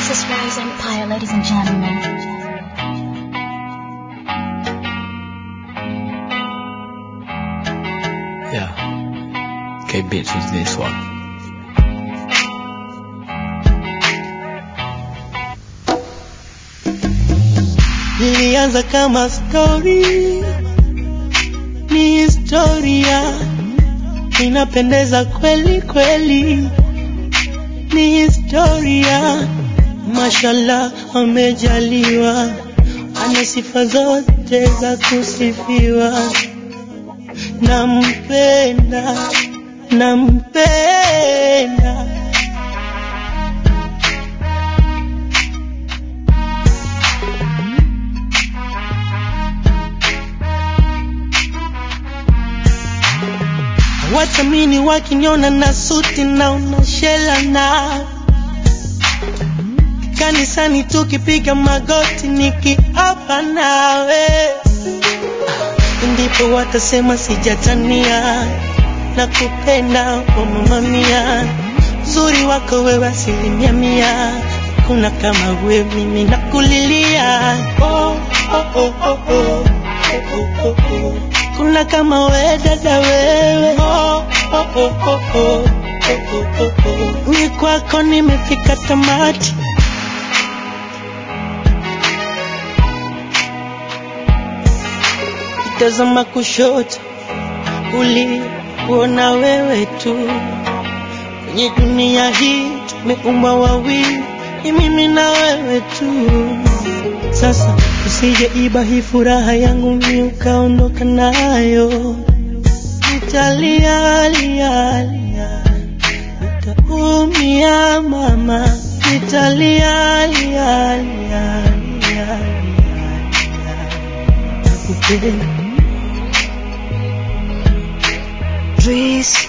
Princess Rise Empire, ladies and gentlemen. Yeah. K Bits was this one. Lilianza kama story, ni historia, inapendeza kweli kweli, ni historia. Mashallah, amejaliwa, ana sifa zote za kusifiwa. Nampenda, nampenda Watamini wakiniona na suti na unashela na kanisani tukipiga magoti nikiapa nawe, ndipo watasema sijatania na kupenda oh mama mia, uzuri wako wewe asilimia mia, kuna kama wewe mimi nakulilia oh, oh, oh, oh, oh. Oh, oh, oh. Kuna kama we dada wewe oh, oh, oh, oh, oh. Oh, oh, oh, oh. Ni kwako nimefika tamati tazama kushoto uliona wewe tu kwenye dunia hii tumeumbwa wawili ni mimi na wewe tu sasa usije iba hii furaha yangu mi ukaondoka nayo nitalia lia lia nitaumia mama nitalia lia lia lia lia nakupenda Breeze.